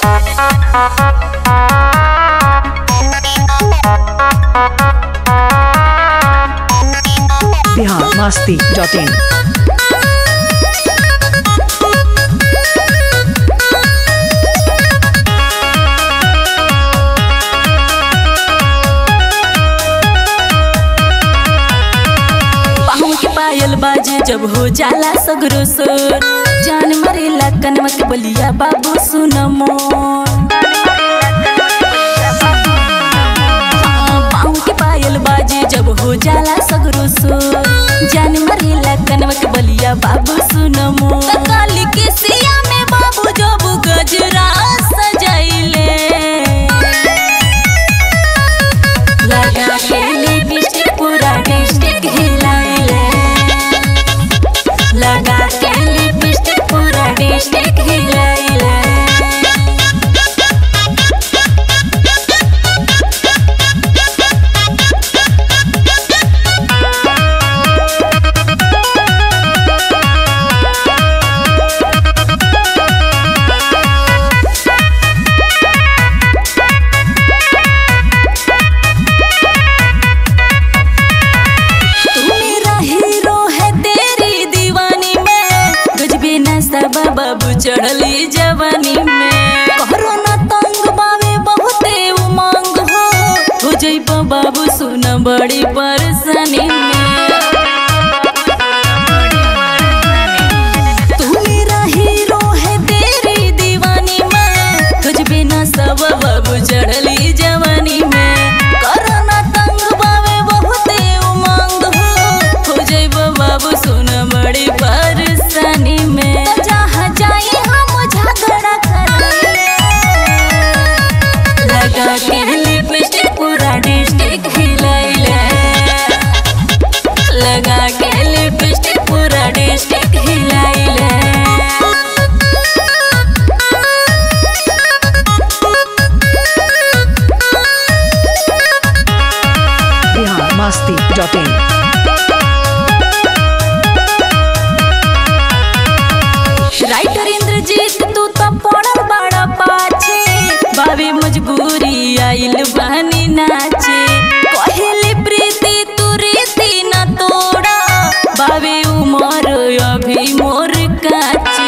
Bihar Masti dot इन पाँव के पायल बाजे जब हो जाला सगरो सोर जान मरेला कनवा के बलिया बाबू सुन मोर हाँ, पाँव के पायल बाजे जब हो जाला सगरो सोर जान मरेला कनवा के बलिया बाबू सुन मोर काली के सिया में बाबू जब गजरा सजाइले लगा के लिपस्टिक पूरा डिस्ट्रिक्ट हिलाइले लगा के लिपस्टिक पूरा डिस्ट्रिक्ट हिलाइले तू मेरा हीरो है तेरी दीवानी में गजबे नशा बाबू चढ़ली जवानी में कोरोना तंग बावे बहुते उमंग हो हो जइब बाबू सुन बड़ी परेशानी में तू मेरा हीरो है तेरी दीवानी में तुझबे ना सब बाबू चढ़ली जवानी में कोरोना तंग बावे बहुते उमंग हो हो जइब बाबू सुन बड़ी परेशानी में जहाँ जाए हम झगड़ा करेंगे लगा के लिपस्टिक पूरा डिस्ट्रिक्ट हिलाइले लगा के लिपस्टिक पूरा डिस्ट्रिक्ट हिलाइले Bihar Masti dot in writer Indrajeet तू तो पड़ल बड़ा पाछे बाबे मजबूरी आइल बहनी नाचे कहेली प्रीति तू रीति न तोड़ा बाबे उमर अभी मोर काचे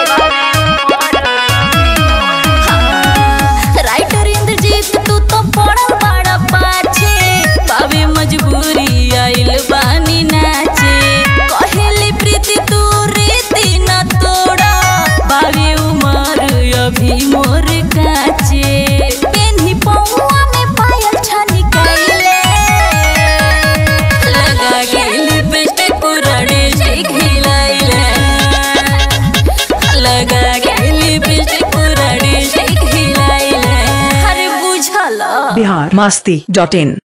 हाँ, राइटर इंद्रजीत तू तो पड़ल बड़ा पाछे बाबे मजबूरी आइल बानी नाचे कहेली प्रीति तू रीति न तोड़ा बाबे उमर अभी मोर काचे पेन्ही पौआ में पायल छनिकैले लगा के लिपस्टिक पूरा डिस्ट्रिक्ट हिलाइले लगा के लिपस्टिक पूरा डिस्ट्रिक्ट हिलाइले अरे बुझला बिहार मस्ती डॉट इन